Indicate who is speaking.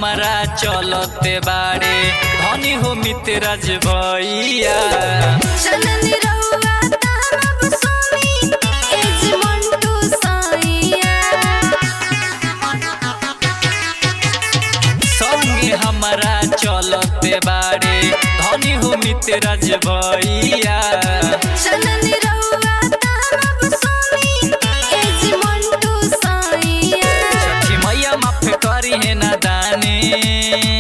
Speaker 1: हमारा चलते बाड़े धनी हो मित्रज भैया
Speaker 2: चलनी रहुआ तारब सोनी एज मंटू साइया
Speaker 1: संगे हमारा चलते बाड़े धनी हो मित्रज भैया
Speaker 2: चलनी रहुआ तारब सोनी एज मंटू साइया
Speaker 1: छठी मैया माफ करी है ना दाने